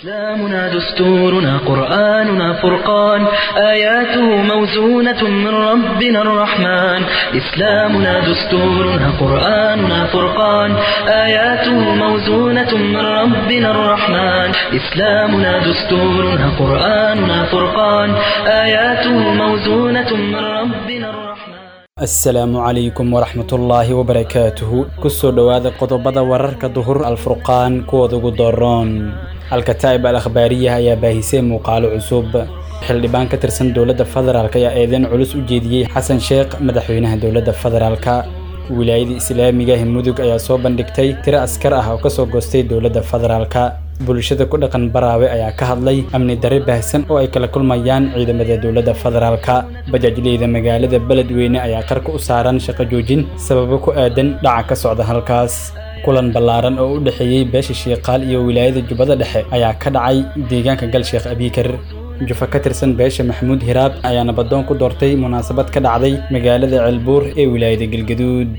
إسلامنا دستورنا قرآننا فرقان آياته موزونة من ربنا الرحمن إسلامنا دستورنا قرآننا فرقان آياته موزونة من ربنا الرحمن إسلامنا دستورنا قرآننا فرقان آياته موزونة من ربنا الرحمن asalaamu calaykum waraxmatullaahi wabarakaatuhu kusoo dhowaada qodobada wararka duhur alfurqaan kuwooda ugu dooroon alkataa'ib al akhbaariya ayaa baahisay muuqaalo cusub xildhibaan ka tirsan dowladda federaalk ayaa eedeyn culus u jeediyey xasan sheekh madaxweynaha dowladda federaalka wilaayada islaamiga mudug ayaa soo bandhigtay tiro askar ah oo kasoo goostay dowladda federaalka bulshada ku dhaqan baraawe ayaa ka hadlay amni darre baahsan oo ay kala kulmayaan ciidamada dowladda federaalka bajaajleyda magaalada beledweyne ayaa qarka u saaran shaqo joojin sababo ku aadan dhaca ka socda halkaas kulan ballaaran oo u dhexeeyey beesha shiiqaal iyo wilaayada jubbada dhexe ayaa ka dhacay deegaanka galsheekh abiikar jufa ka tirsan beesha maxamuud hiraab ayaa nabadoon ku doortay munaasabad ka dhacday magaalada ceelbuur ee wilaayada galgaduud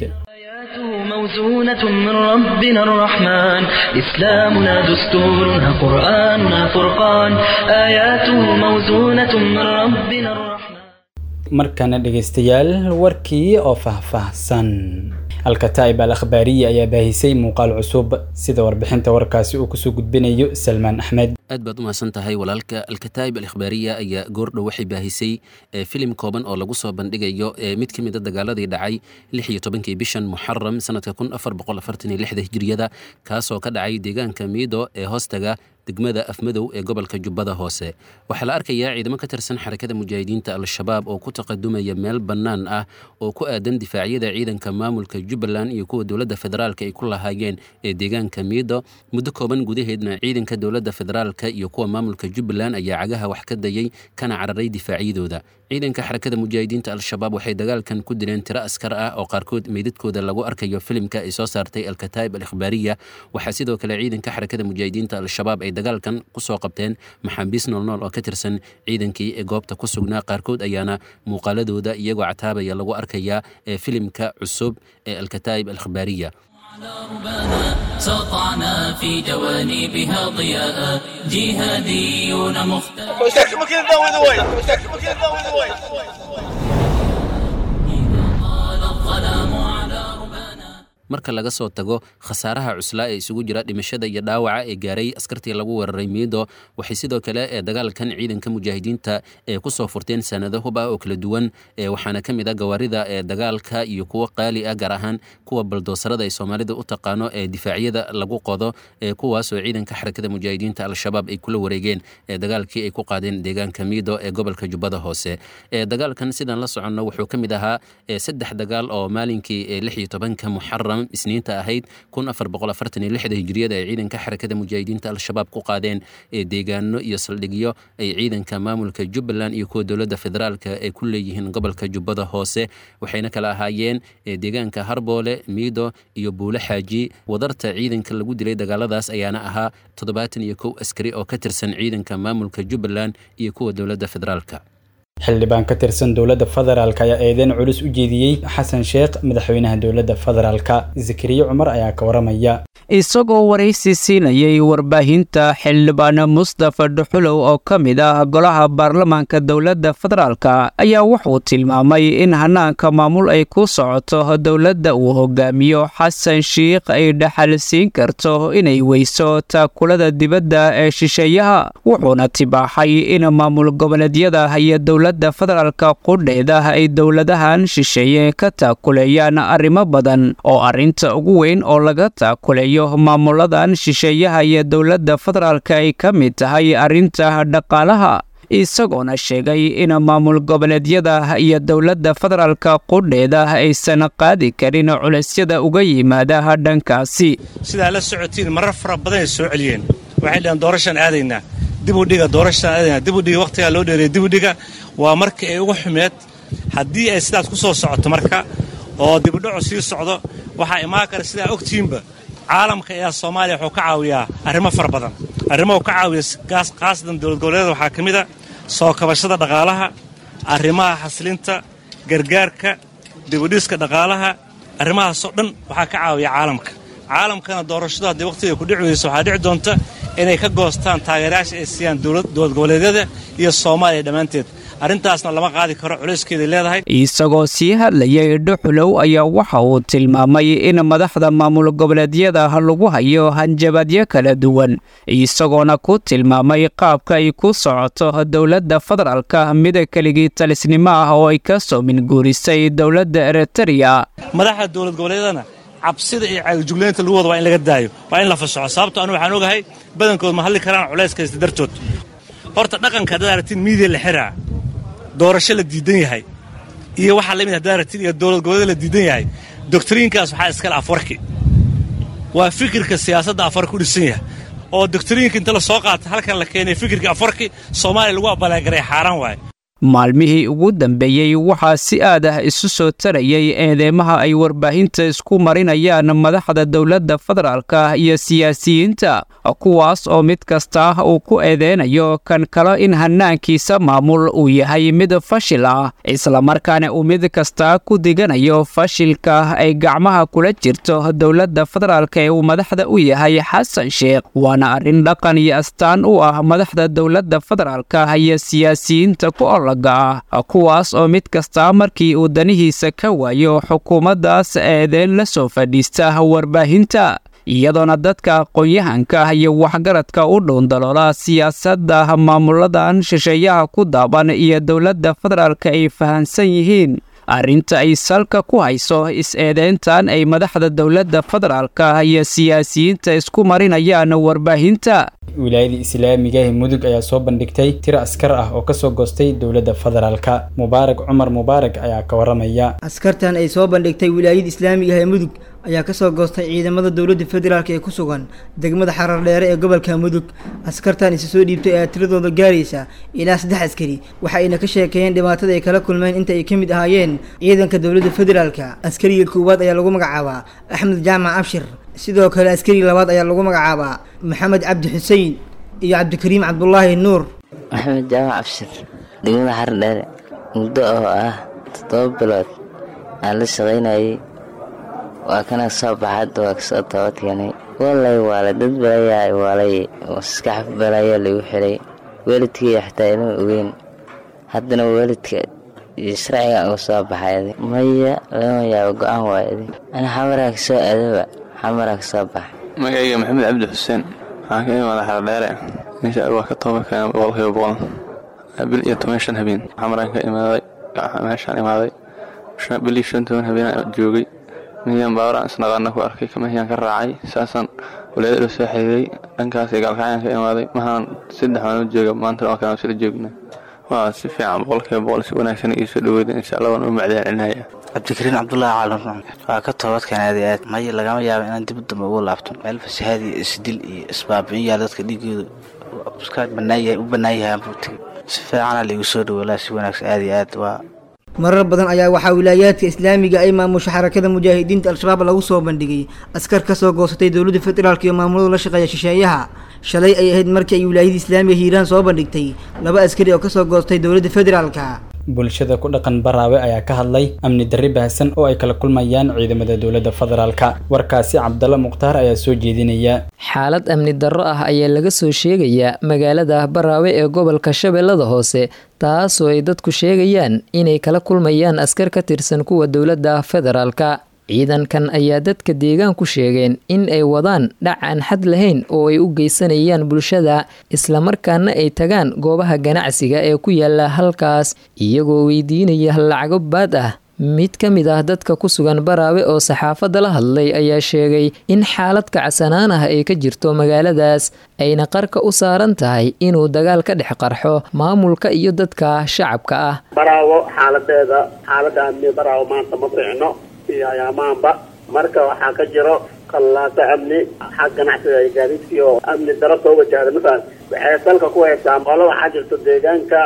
موزونة من ربنا الرحمن إسلامنا دستورنا قرآننا فرقان آياته موزونة من ربنا الرحمن markana dhegaystayaal warkii oo faahfaahsan alkataa'ib al akhbaariya ayaa baahisay muuqaal cusub sida warbixinta warkaasi uu kusoo gudbinayo salmaan axmed aad baad u mahadsan tahay walaalka alkataa'ib al ikhbaariya ayaa goordhow waxay baahisay filim kooban oo lagu soo bandhigayo mid ka mid a dagaaladii dhacay lix iyo tobankii bishan muxaram sanadka kun afar boqol afartan iyo lixda hijiriyada kaasoo ka dhacay deegaanka miido ee hoostaga degmada afmadow ee gobolka jubbada hoose waxaa la arkayaa ciidamo ka tirsan xarakada mujaahidiinta al-shabaab oo ku taqadumaya meel bannaan ah oo ku aadan difaacyada ciidanka maamulka jubbaland iyo kuwa dowladda federaalka ay ku lahaayeen ee deegaanka miido muddo kooban gudaheedna ciidanka dowladda federaalka iyo kuwa maamulka jubbaland ayaa cagaha wax ka dayay kana cararay difaacyadooda ciidanka xarakada mujaahidiinta al-shabaab waxay dagaalkan ku dileen tiro askar ah oo qaarkood meydadkooda lagu arkayo filimka ay soo saartay alkataa'ib al ikhbaariya waxaa sidoo kale ciidanka xarakada mujaahidiinta al-shabaab ay dagaalkan kusoo qabteen maxaabiis noolnool oo ka tirsan ciidankii ee goobta ku sugnaa qaarkood ayaana muuqaaladooda iyagoo cataabaya lagu arkayaa ee filimka cusub ee alkataa'ib al ikhbaariya سطعنا في جوانبها ضياء جهاديون مختار الظلام على ربانا marka laga soo tago khasaaraha cuslaa ee isugu jira dhimashada iyo dhaawaca ee gaaray askartii lagu weeraray miido waxay sidoo kale ee dagaalkan ciidanka mujaahidiinta ee kusoo furteen sanado hub ah oo kala duwan waxaana ka mid a gawaarida ee dagaalka iyo kuwo qaali ah gaar ahaan kuwa baldoosarada ay soomaalida u taqaano ee difaacyada lagu qodo ee kuwaasoo ciidanka xarakada mujaahidiinta al-shabaab ay kula wareegeen ee dagaalkii ay ku qaadeen deegaanka miido ee gobolka jubbada hoose ee dagaalkan sidaan la soconno wuxuu ka mid ahaa saddex dagaal oo maalinkii lix iyo tobanka muxaram isniinta ahayd kun afar boqol afartan iyo lixda hijriyada ay ciidanka xarakada mujaahidiinta al-shabaab ku qaadeen ee deegaano iyo saldhigyo ay ciidanka maamulka jubbaland iyo kuwa dowladda federaalka ay ku leeyihiin gobolka jubbada hoose waxayna kala ahaayeen deegaanka harboole miido iyo buule xaaji wadarta ciidanka lagu dilay dagaaladaas ayaana ahaa toddobaatan iyo kow askari oo ka tirsan ciidanka maamulka jubbaland iyo kuwa dowladda federaalka xildhibaan ka tirsan dowladda federaalk ayaa eedeyn culus u jeediyey xasan sheekh madaxweynaha dowladda federaalka zakariya cumar ayaa ka waramaya isagoo waraysi siinayay warbaahinta xildhibaan mustafa dhuxulow oo ka mid ah golaha baarlamaanka dowladda federaalka ayaa wuxuu tilmaamay in hanaanka maamul ay ku socoto dowladda uu hogaamiyo xasan sheikh ay dhaxal siin karto inay weyso taakulada dibadda ee shisheeyaha wuxuuna tibaaxay in maamul goboleedyada iyo dowladda federaalka qudheeda ay dowladahan shisheeye ka taakuleeyaan arrimo badan oo arrinta ugu weyn oo laga taakuleeyo maamuladan shisheeyaha iyo dowladda federaalka ay ka mid tahay arrinta dhaqaalaha isagoona sheegay in maamul goboleedyada iyo dowladda federaalka qudheeda aysan qaadi karin culaysyada uga yimaada dhankaasi sidaa la socotiin marar fara badan ay soo celiyeen waxay dhaheen doorashaan aadaynaa dibudhiga doorashaan aadaynaa dibudhiga wakhtigaa loo dheereeyay dibudhiga waa markii ay ugu xumeed haddii ay sidaas ku soo socoto marka oo dibudhacu sii socdo waxaa imaan kara sidaa ogtiinba caalamka ayaa soomaaliya wuxuu ka caawiyaa arrimo fara badan arrimo uu ka caawiya khaasatan dowlad goboleeda waxaa ka mid a soo kabashada dhaqaalaha arrimaha xasilinta gargaarka dibudhiska dhaqaalaha arrimahaasoo dhan waxaa ka caawiya caalamka caalamkana doorashadu haddii wakhtiga ku dhici weyso waxaa dhici doonta inay ka goostaan taageerayaasha ay siiyaan dowlad goboleedyada iyo soomaaliya dhammaanteed arrintaasna lama qaadi karo culayskeeday leedahay isagoo sii hadlayay dhuxulow ayaa waxa uu tilmaamay in madaxda maamul goboleedyada lagu hayo hanjabaadyo kala duwan isagoona ku tilmaamay qaabka ay ku socoto dowladda federaalka mida keligii talisnimo ah oo ay ka soo minguurisay dowladda eritreya madaxda dowlad goboleedyadana cabsida iyo caalijuglaynta lagu wada waa in laga daayo waa in la fasaxo sababto anu waxaan ogahay badankood ma hadli karaan culayskaysta dartood horta dhaqanka haddaad aragtiin miidiya la xiraa doorasho la diidan yahay iyo waxaa lamid haddaad aragtiin iyo dowlad goboleed la diidan yahay doktriinkaas waxaa iskale afwarki waa fikirka siyaasadda afwarki u dhisan yahay oo doktriinka inta la soo qaata halkan la keenay fikirka afwarki soomaaliya lagu abalaagaray xaaraan waaye maalmihii ugu dambeeyey waxaa si aad ah isu soo tarayay eedeymaha ay warbaahinta isku marinayaan madaxda dowladda federaalka iyo siyaasiyiinta kuwaas oo mid kasta uu ku eedeynayo kan kale in hanaankiisa maamul uu yahay mid fashil ah islamarkaana uu mid kasta ku diganayo fashilka ay gacmaha kula jirto dowladda federaalka ee uu madaxda u yahay xasan sheekh waana arrin dhaqan iyo astaan u ah madaxda dowladda federaalka iyo siyaasiyiinta ku kuwaas oo mid kasta markii uu danihiisa ka waayo xukuumaddaas eedeyn la soo fadhiista warbaahinta iyadoona dadka aqoon-yahanka iyo waxgaradka u dhuundaloola siyaasadda maamuladan shisheeyaha ku daaban iyo dowladda federaalka ay fahansan yihiin arrinta ay salka ku hayso is-eedeyntan ay madaxda dowladda federaalka iyo siyaasiyiinta isku marinayaan warbaahinta wilaayada islaamiga ee mudug ayaa soo bandhigtay tiro askar ah oo kasoo goostay dowladda federaalka mubaarak cumar mubaarak ayaa ka waramaya askartan ay soo bandhigtay wilaayada islaamiga ee mudug ayaa kasoo goostay ciidamada dowladda federaalk ee ku sugan degmada xarardheere ee gobolka mudug askartan isa soo dhiibtay ayaa tiradooda gaaraysa ilaa saddex askari waxa ayna ka sheekeeyeen dhibaatada ay kala kulmeen inta ay ka mid ahaayeen ciidanka dowladda federaalka askariga koowaad ayaa lagu magacaabaa axmed jaamac abshir sidoo kale askari labaad ayaa lagu magacaabaa maxamed cabdi xuseen iyo cabdikariim cabdulaahi nuur maxamed jaamac abshir degmada xardheere muddo oo ah toddoba bilood aan la shaqaynayay waa kana soo baxadda waa kasoo toobadkeenay walay waale dad balayaa waalay maskax balaya lagu xiray waalidkaiyo xataa inuu ogeyn haddana waalidka iyo sharciga uga soo baxay maya lama yaabo go-aan waay idi ana xamaraa kasoo aadaba xamaraa kasoo baxa magacayga maxamed cabdi xuseen waxaan ka imaada xardheere meesha waa ka tooba keena boqolkiiba boqol bil iyo toban shan habeen xamaraan ka imaaday meeshaan imaaday bil iyo shan toban habeen joogay miyaan baawaraan isnaqaana ku arkay kamahiyaan ka raacay saasaan walaadada soo xiriiray dhankaas gaalkacyaan ka imaaday mahaan saddex waan jooga maanta oo kale sila joogna waa si fiican boqolkiiba boqol si wanaagsan ii soo dhaweyda insha allah waan u macdaan celinaya cabdikariin cabdulaahi caalan waa ka toobadkan aad iyo aad may lagama yaabo inaan dib dambe ugu laabto meel fasahaad iyo isdil iyo isbaabi'in yaal dadka dhiigooda iska banaayahay u bannaan yahay aanbuutigi si fiicana laigu soo dhaweelaa si wanaagsan aad iyo aad waa marar badan ayaa waxaa wilaayaadka islaamiga ay maamusha xarakada mujaahidiinta al-shabaab lagu soo bandhigay askar ka soo goosatay dowladda federaalk iyo maamulada la shaqeeya shisheeyaha shalay ay ahayd markii ay wilaayada islaamiga hiiraan soo bandhigtay laba askari oo kasoo goostay dowladda federaalka bulshada ku dhaqan baraawe ayaa ka hadlay amni darri baahsan oo ay kala kulmayaan ciidamada dowladda federaalka warkaasi cabdalla mukhtaar ayaa soo jeedinaya xaalad amni darro ah ayaa laga soo sheegayaa magaalada baraawe ee gobolka shabeellada hoose taasoo ay dadku sheegayaan inay kala kulmayaan askar ka tirsan kuwa dowladda federaalka ciidankan ayaa dadka deegaanku sheegeen in ay wadaan dhac aan xad lahayn oo ay u geysanayaan bulshada islamarkaana ay tagaan goobaha ganacsiga ee ku yaala halkaas iyagoo weydiinaya lacago baad ah mid ka mid ah dadka ku sugan baraawe oo saxaafadda la hadlay ayaa sheegay in xaalad kacsanaan ah ay ka jirto magaaladaas ayna qarka u saaran tahay inuu dagaal ka dhex qarxo maamulka iyo dadka shacabka ah baraawo xaaladeeda xaalada amni baraawo maanta ma fiicno iyo ayaamaanba marka waxaa ka jiro kallaaso amni xag ganacsiga iyo gaadiidkii oo amni daro soo wajahda masalan waxay salka ku haysaa qolo waxaa jirto deegaanka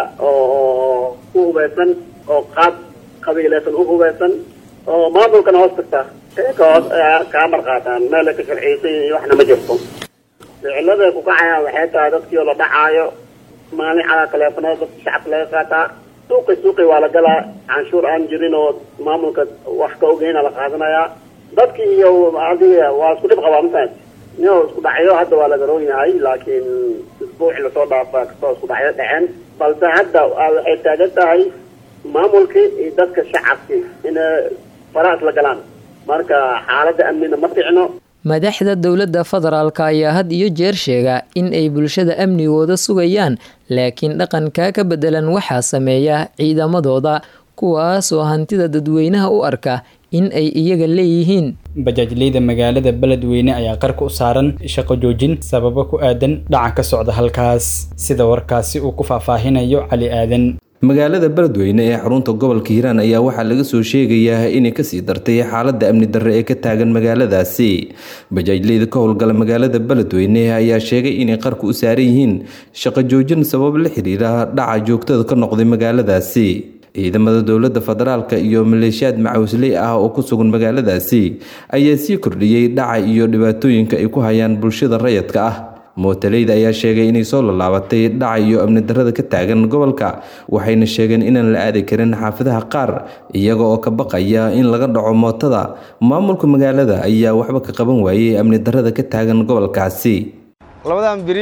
oo ku hubeysan oo qaab qabiilaysan u hubeysan oo maamulkana hoos tagta ka hoos kaa marqaataan meel ka sharciisay iyo waxna ma jirto ficiladay ku kacayaan waxay tahay dadkii oo la dhacaayo maalin calaa taleefanada dadka shacabka laga qaataa suuqi suuqi waa la galaa canshuur aan jirin oo maamulka wax ka ogeyna la qaadanayaa dadkii iyo adiga waa isku dhib qabaa masalan nio isku dhacyo hadda waa laga roon yahay laakiin isbuuci lasoo dhaafa kastoo isku dhacyo dhaceen balse hadda waxay taagan tahay maamulkii iyo dadka shacabkii inay faraas la galaan marka xaaladda amnina ma ficno madaxda dowladda federaalka ayaa had iyo jeer sheega in ay bulshada amnigooda sugayaan laakiin dhaqankaa ka bedelan waxaa sameeya ciidamadooda kuwaas oo hantida dadweynaha u arka in ay iyaga leeyihiin bajaajleyda magaalada beledweyne ayaa qarka u saaran shaqo joojin sababo ku aadan dhaca ka socda halkaas sida warkaasi uu ku faahfaahinayo cali aadan magaalada beledweyne ee xarunta gobolka hiiraan ayaa waxaa laga soo sheegayaa inay kasii dartay xaaladda amni darre ee ka taagan magaaladaasi bajaajleyda ka howlgala magaalada beledweyne ayaa sheegay inay qarka u saaran yihiin shaqo joojin sabab la xiriira dhaca joogtada ka noqday magaaladaasi ciidamada dowladda federaalka iyo maleeshiyaad macawisley ah oo ku sugan magaaladaasi ayaa sii kordhiyey dhaca iyo dhibaatooyinka ay ku hayaan bulshada rayadka ah mootaleyda ayaa sheegay inay soo lallaabatay dhaca iyo amni darrada ka taagan gobolka waxayna sheegeen inaan la aadi karin xaafadaha qaar iyaga oo ka baqaya in laga dhaco mootada maamulka magaalada ayaa waxba ka qaban waayey amni darrada ka taagan gobolkaasi labadan beri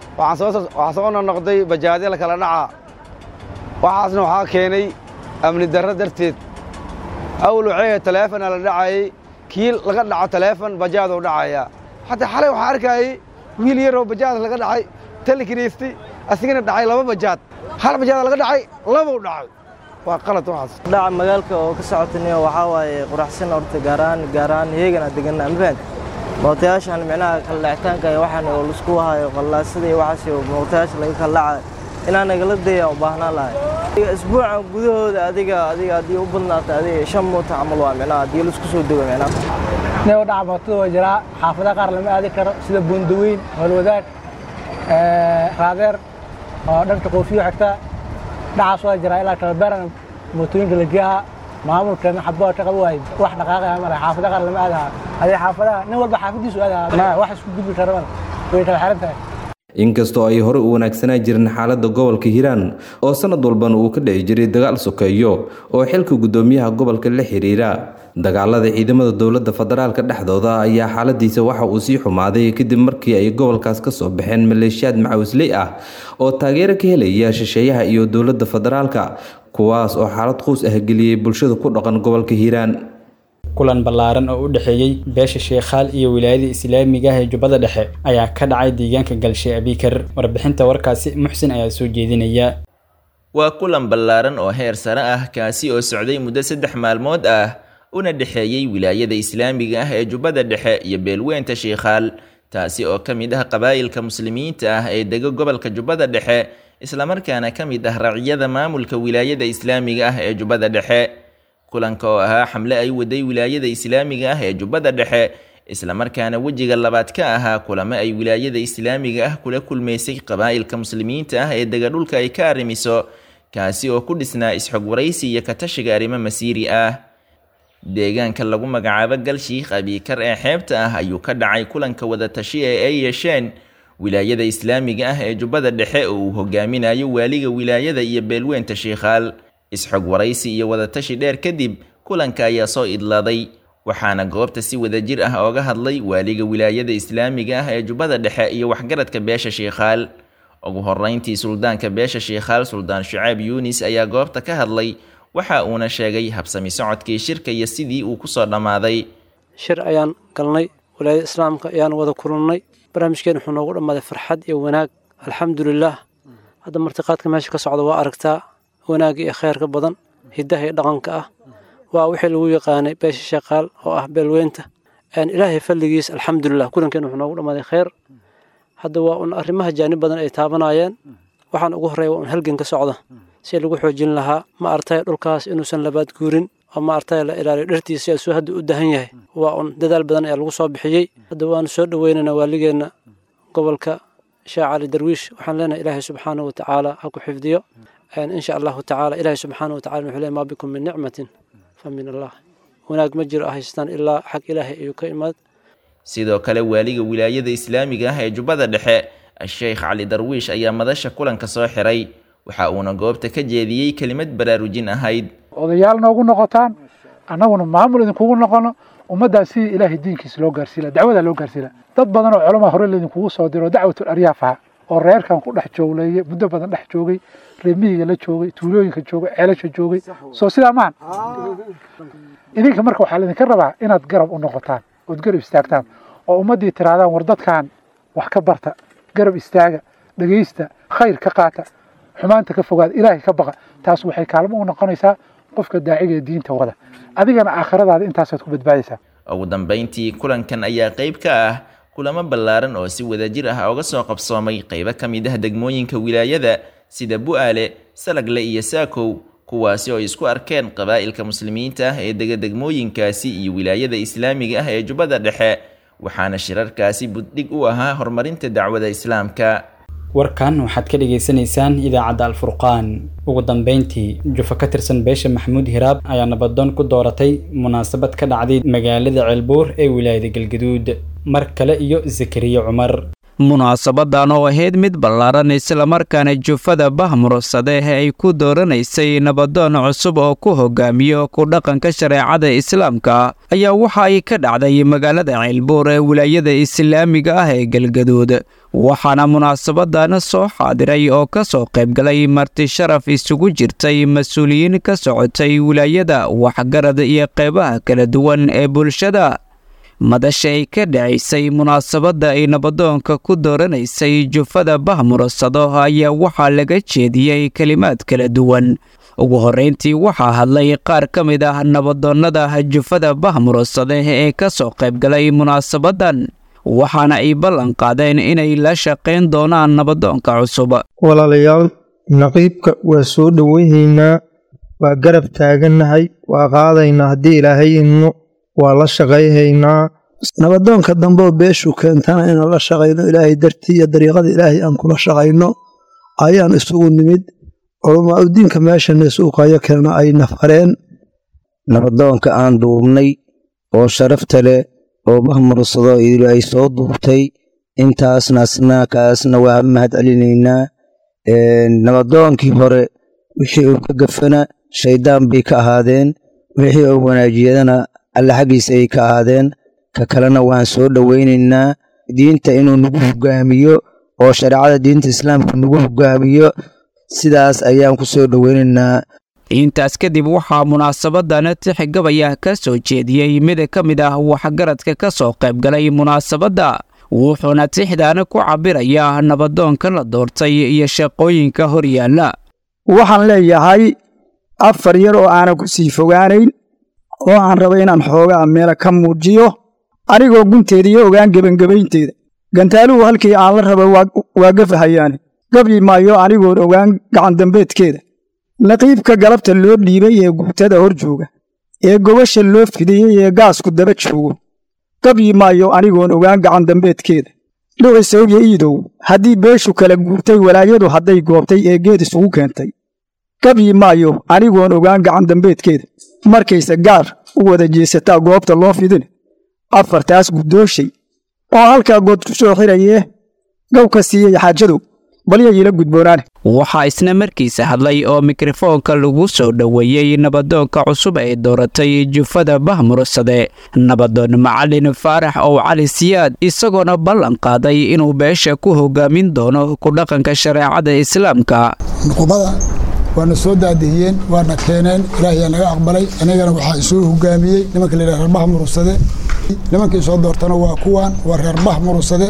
waxaa soo noqnoqday bajaadya la kala dhaca waxaasna waxaa keenay amni darro darteed awal waxay taleefona la dhacayay kii laga dhaco taleefon bajaaduu dhacaya xataa xalay waxaa arkayay wiil yaroo bajaad laga dhacay talikiniisti asigana dhacay laba bajaad hal bajaada laga dhacay labuu dhacay waa qalad waxaas dhaca magaalka oo ka socotaniyo waxaa waaye quraxsan horta gaaraan gaaraan iyagana degan amfaan mootayaashan micnaha kala dhacitaanka iyo waxaan oo laisku hayo qallaasada iyo waxaas iyo mootayaasha laga kala dhacayo inaan nagala daya u baahnaan lahay isbuucan gudahooda adiga adiga haddii u badnaata adiga shan moota camal waa micnaha haddii laisku soo dego micnaha neo dhaca mootada waa jiraa xaafadaha qaar lama aadi karo sida buundaweyn howlwadaag raadeer oo dhanka qoofiyo xigta dhacaas waa jiraa ilaa kalabeeran mootooyinka la geeha maamulkan xabaa ka qaba waay wax dhaqaaqaya male xaafadaha qaar lama aadaha adee xaafadaha nin walba xaafadiisu aadaha wax isku gudbi kara male way kala xiran tahay inkastoo ay hore u wanaagsanaa jirin xaaladda gobolka hiiraan oo sanad walbana uu ka dhici jiray dagaal sokeeyo oo xilka guddoomiyaha gobolka la xiriira dagaalada ciidamada dowladda federaalka dhexdooda ayaa xaaladiisa waxa uu sii xumaaday kadib markii ay gobolkaas ka soo baxeen maleeshiyaad macawisley ah oo taageero ka helaya shisheeyaha iyo dowladda federaalka kuwaas oo xaalad quus ah geliyey bulshada ku dhaqan gobolka hiiraan kulan ballaaran oo u dhexeeyey beesha sheekhaal iyo wilaayada islaamiga ah ee jubbada dhexe ayaa ka dhacay deegaanka galshe abikar warbixinta warkaasi muxsin ayaa soo jeedinaya waa kulan ballaaran oo heer sare ah kaasi oo socday muddo saddex maalmood ah una dhexeeyey wilaayada islaamiga ah ee jubbada dhexe iyo beelweynta sheekhaal taasi oo ka mid ah qabaa'ilka muslimiinta ah ee dega gobolka jubbada dhexe islamarkaana ka mid ah raciyada maamulka wilaayada islaamiga ah ee jubbada dhexe kulanka oo ahaa xamle ay waday wilaayada islaamiga ah ee jubbada dhexe islamarkaana wejiga labaad ka ahaa kulamo ay wilaayada islaamiga ah kula kulmaysay qabaa'ilka muslimiinta ah ee dega dhulka ay ka arrimiso kaasi oo ku dhisnaa isxog waraysi iyo katashiga arrimo masiiri ah deegaanka lagu magacaabo galshiikh abiikar ee xeebta ah ayuu ka dhacay kulanka wadatashi ee ay yeesheen wilaayada islaamiga ah ee jubbada dhexe oo uu hogaaminayo waaliga wilaayada iyo beelweynta sheikhaal isxog waraysi iyo wadatashi dheer kadib kulanka ayaa soo idlaaday waxaana goobta si wadajir ah ooga hadlay waaliga wilaayada islaamiga ah ee jubbada dhexe iyo waxgaradka beesha sheikhaal ugu horeyntii suldaanka beesha sheikhaal suldaan shucaab yuunis ayaa goobta ka hadlay waxa uuna sheegay habsami socodkii shirka iyo sidii uu kusoo dhammaaday shir ayaan galnay walaayada islaamka ayaan wada kulannay barnaamijkeen wuxuu noogu dhammaaday farxad iyo wanaag alxamdulilaah hadda martiqaadka meesha ka socda waa aragtaa wanaagga iyo khayrka badan hiddaha iyo dhaqanka ah waa wixii lagu yaqaanay beesha sheekaal oo ah beelweynta ilaahay falligiis alxamdulilah kulankeen wuxuu noogu dhammaaday khayr hadda waa un arrimaha jaanib badan ay taabanayeen waxaan ugu horreeya waa un halgan ka socda si lagu xoojin lahaa ma artay dhulkaas inuusan labaad guurin oo ma artay la ilaaliyo dhartiisa asuu hadda u dahan yahay waa un dadaal badan ayaa lagu soo bixiyey hadda waanu soo dhoweynaynaa waaligeenna gobolka sheekh cali darwiish waxaan leenahay ilaahay subxaana wa tacaala ha ku xifdiyo insha allahu tacaala ilaahay subxaana wa tacala wuxuu leeyahy maa bikum min nicmatin fa min allah wanaag ma jiro haystaan ilaa xag ilaahay ayuu ka imaad sidoo kale waaliga wilaayada islaamiga ah ee jubbada dhexe sheekh cali darwiish ayaa madasha kulanka soo xiray waxa uuna goobta ka jeediyey kelimad baraarujin ahayd odayaal noogu noqotaan annaguna maamul idinkugu noqono ummaddaas sidii ilaahay diinkiisa loo gaarsiila dacwadaa loo gaarsiila dad badan oo culamaa hore laydinkugu soo diro dacwatul aryaaf aha oo reerkan ku dhex joogleeye muddo badan dhex joogay reemihiga la joogay tuulooyinka joogay ceelasha joogay soo sidaa maahan idinka marka waxaa laydinka rabaa inaad garab u noqotaan ood garab istaagtaan oo ummaddii tirahdaan war dadkan wax ka barta garab istaaga dhegaysta khayr ka qaata xumaanta ka fogaada ilaahay ka baqa taas waxay kaalmo u noqonaysaa qofka daaciga ee diinta wada adigana aakhiradaada intaasaad ku badbaadaysaa ugu dambayntii kulankan ayaa qayb ka ah kulamo ballaaran oo si wadajir ah uga soo qabsoomay qaybo ka mid ah degmooyinka wilaayada sida bu'aale salagle iyo saakow kuwaasi oo isku arkeen qabaa'ilka muslimiinta ah ee dega degmooyinkaasi iyo wilaayada islaamiga ah ee jubbada dhexe waxaana shirarkaasi buddhig u ahaa horumarinta dacwada islaamka warkan waxaad ka dhagaysanaysaan idaacadda alfurqaan ugu dambeyntii jufa ka tirsan beesha maxamuud hiraab ayaa nabadoon ku dooratay munaasabad ka dhacday magaalada ceelbuur ee wilaayada galgaduud mar kale iyo zakariya cumar munaasabadan oo ahayd mid ballaaran islamarkaana jufada bahmursade ay ku dooranaysay nabadoon cusub oo ku hogaamiyo ku dhaqanka shareecada islaamka ayaa waxa ay ka dhacday magaalada ceelbuur ee wilaayada islaamiga ah ee galgaduud waxaana munaasabadan soo xaadiray oo ka soo qaybgalay marti sharaf isugu jirtay mas-uuliyiin ka socotay wilaayada waxgarad iyo qeybaha kala duwan ee bulshada madasha ay ka dhacaysay munaasabadda ay nabadoonka ku dooranaysay jufada bahmursado ayaa waxaa laga jeediyey kelimaad kala duwan ugu horrayntii waxaa hadlay qaar ka mid ah nabadoonnada jufada bahmursade ee ka soo qaybgalay munaasabadan waxaana ay ballan qaadeen inay la shaqayn doonaan nabadoonka cusub walaalayaal naqiibka waa soo dhoweynaynaa waa garab taagannahay waa qaadaynaa haddii ilaahay idno waa la shaqayhaynaa nabadoonka dambeoo beeshu keentana inaan la shaqayno ilaahay dartii iyo dariiqada ilaahay aan kula shaqayno ayaan isugu nimid culamaa udiinka meeshana suuqayo kalena ay nafareen nabadoonka aan duubnay oo sharafta leh oo bahmursado idilu ay soo duubtay intaasna asnaakaasna waa mahad celinaynaa nabadoonkii hore wixii uu ka gafana shayddaan bay ka ahaadeen wixii uu wanaajiyadana alle xaggiisa ay ka ahaadeen ka kalena waan soo dhowaynaynaa diinta inuu nagu hogaamiyo oo shareecada diinta islaamka nagu hogaamiyo sidaas ayaan ku soo dhowaynaynaa intaas kadib waxaa munaasabadan tixgabaya ka soo jeediyey mid ka mid ah waxgaradka ka soo qaybgalay munaasabadda wuxuuna tixdaana ku cabirayaa nabadoonka la doortay iyo shaqooyinka horyaalla waxaan leeyahay afar yar oo aanan ku sii fogaanayn oo aan raba inaan xoogaa meela ka muujiyo anigoo gunteeda iyo ogaan gebangebaynteeda gantaaluhu halkii aan la raba waa gafahayaane gabyi maayo anigoon ogaan gacandambeedkeeda naqiibka galabta loo dhiibay ee guutada hor jooga ee gobasha loo fidiyey ee gaasku daba joogo gabyi maayo anigoon ogaan gacandambeedkeeda dhucisawya iidow haddii beeshu kala guurtay walaayadu hadday goobtay ee geed isugu keentay gabyi maayo anigoon ogaan gacandambeedkeeda markayse gaar u wada jeesataa goobta loo fidin afartaas guddooshay oo halkaa good ku soo xirayee gow ka siiyey xaajadow balyayila gudboonaane waxaa isna markiisa hadlay oo mikrofoonka lagu soo dhoweeyey nabadoonka cusub ee dooratay jufada bahmursade nabadoon macalin faarax ow cali siyaad isagoona ballan qaaday inuu beesha ku hogaamin doono ku dhaqanka shareecada islaamka nuqubada waana soo daadihiyeen waana keeneen ilaahiyaa naga aqbalay anigana waxaa isoo hogaamiyey nimanka layidhaha reer bahmursade nimankii soo doortana waa kuwan waa reer bahmursade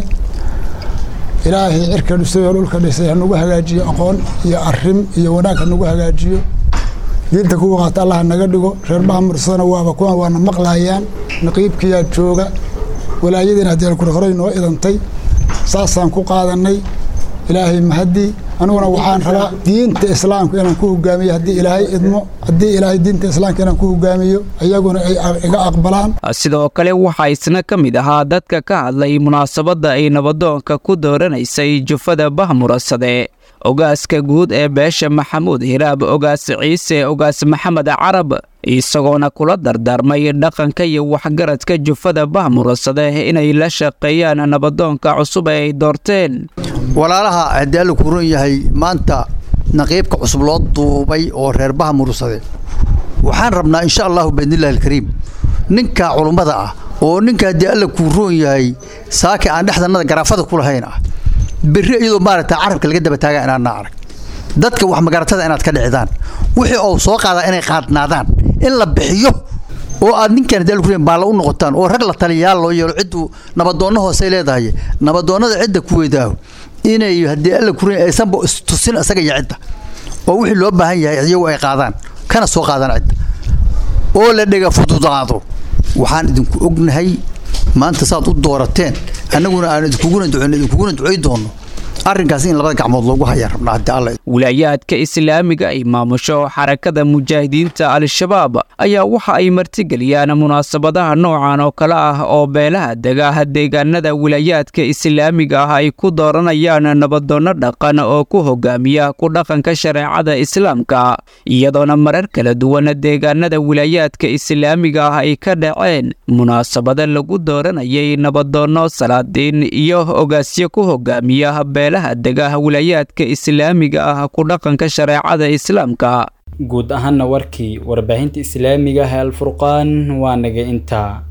ilaahay cirka dhisay oo dhulka dhisay hanugu hagaajiyo aqoon iyo arim iyo wanaag hanugu hagaajiyo diinta kuwa qaata allah naga dhigo reer bahmursadana waaba kuwan waana maqlayaan naqiibkiyaa jooga walaayadiina haddii kure horey noo idantay saasaan ku qaadanay ilaahay mahadii aniguna waxaan rabaa diinta islaamka inaan ku hogaamiyo haddii ilaahay idmo haddii ilaahay diinta islaamka inaan ku hogaamiyo iyaguna ay iga aqbalaan sidoo kale waxaa isna ka mid ahaa dadka ka hadlay munaasabadda ay nabadoonka ku dooranaysay jufada bahmurasade ogaaska guud ee beesha maxamuud hiraab ogaas ciise ogaas maxamed carab isagoona kula dardaarmay dhaqanka iyo waxgaradka jufada bahmurasade inay la shaqeeyaan nabadoonka cusub ee ay doorteen walaalaha haddii alla ku ron yahay maanta naqiibka cusub loo duubay oo reer baha murursade waxaan rabnaa insha allahu biidnillahi alkariim ninka culummada ah oo ninka haddii alla kuu roon yahay saaka aan dhexdanada garaafada ku lahayn ah berri iyadoo maaragta carabka laga daba taagaa inaadna arag dadka wax magaratada inaad ka dhicidaan wixii oo soo qaadaa inay qaadnaadaan in la bixiyo oo aad ninkan haddii alla ku roon baalla u noqotaan oo rag la taliyaal loo yeelo cidduu nabadoonno hoosey leedahay nabadoonnada cidda ku weydaaho inay haddii alla ku roon aysanba istusin isaga iyo cidda oo wixii loo baahan yahay iyagu ay qaadaan kana soo qaadaan cidda oo la dhega fududaado waxaan idinku ognahay maanta saad u doorateen annaguna aan idinkuguna ducon idinkuguna ducay doonno arrinkaas in labada gacmood loogu haya rabnaa haddii alla wilaayaadka islaamiga ay maamusho xarakada mujaahidiinta al-shabaab ayaa waxa ay martigeliyaan munaasabadaha noocan oo kale ah oo beelaha dega deegaanada wilaayaadka islaamiga ah ay ku dooranayaan nabadoonno dhaqan oo ku hogaamiya ku dhaqanka shareecada islaamka iyadoona marar kala duwan deegaanada wilaayaadka islaamiga ah ay ka dhaceen munaasabada lagu dooranayay nabadoonno salaadiin iyo ogaasyo ku hogaamiya degaha wilaayaadka islaamiga ah ku dhaqanka shareecada islaamka guud ahaana warkii warbaahinta islaamiga ah ee alfurqaan waa naga intaa